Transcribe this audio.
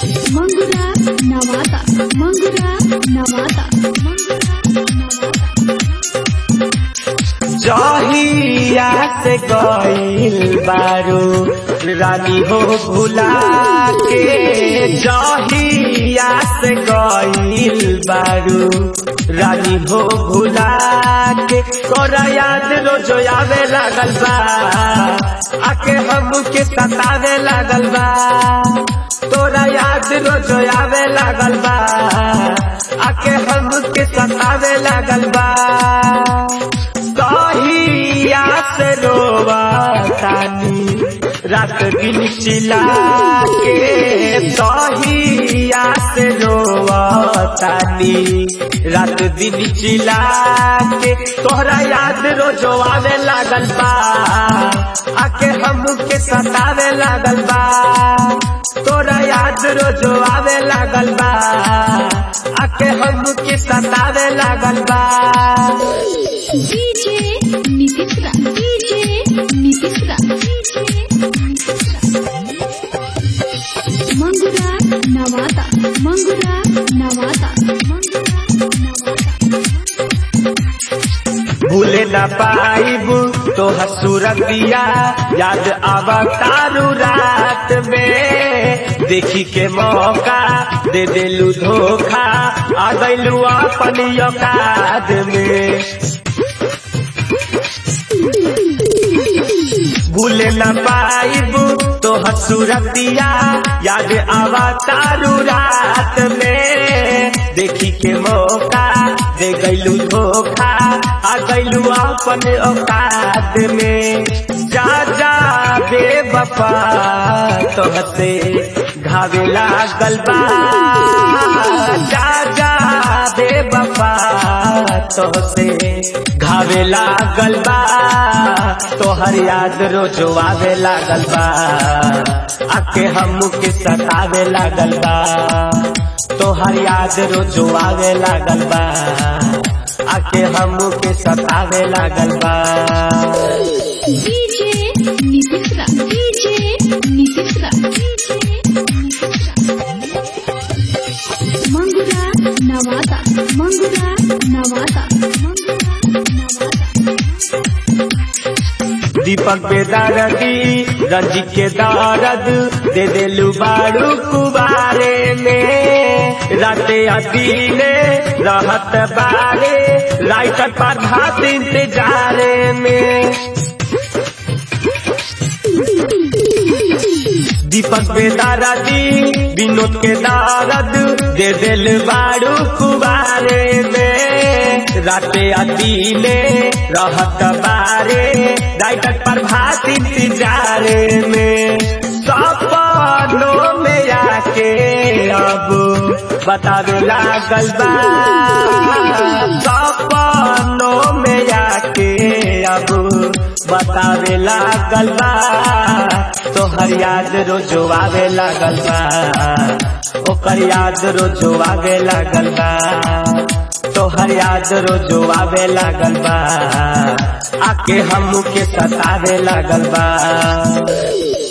मंगुरा नवाता मंगुरा नवाता मंगुरा नवाता जहिया से गईल बारू रानी हो भुला के जहिया से गईल बारू रानी हो भुला के तोरा याद रोज आवे लागल बा आके हमके सतावे लागल बा तोरा याद रोज आवे लागल बा आके हमके सतावे लागल बा कहिया से रोवा तानी रात दिन चिला के कहिया से रोवा तानी रात दिन चिला के तोहरा याद रोज आवे लागल बा आके हमके सतावे लागल बा तोरा याद रोज आवे लागल बा आके हमके सतावे लागल बा डीजे नीतिशरा डीजे नीतिशरा डीजे नीतिशरा मंगुरा नवाता मंगुरा नवाता मंगुरा नवाता भूले न पाइब तो हसुरतिया याद आवा तारू रात में देखी के मौका दे देलू धोखा आ गईलू अपन औकात में भूले न पाइब तो हसुरतिया याद आवा तारू रात में देखी के मौका दे गईलू धोखा आ गईलू अपन औकात में जा जा बेवफा तोहसे घावे लागल बा जा जा बेवफा तोहसे घावे लागल बा तोहर याद रोज आवे लागल बा आके हमके सतावे लागल बा तोहर याद रोज आवे लागल बा आके हमके सतावे लागल बा डीजे नीतिशरा डीजे नीतिशरा डीजे नीतिशरा मंगुरा नवाता मंगुरा नवाता मंगुरा नवाता दीपक बेदारदी रंजी के दारद दे देलू बारू कुबारे में राते अदीने रहत बारे राइटर पर भात इंतजारे में दीपक बेदारदी विनोद के दारद दे दिल बारू कुबारे में राते अदीने रहत बारे राइटर पर भात इंतजारे में सपनों में आके अब बतावे लागल बा सपनों में आके अब बतावे लागल बा तोहर याद रोजो आवे लागल बा ओकर याद रोजो आवे लागल बा तोहर याद रोजो आवे लागल बा आके हमके सतावे लागल बा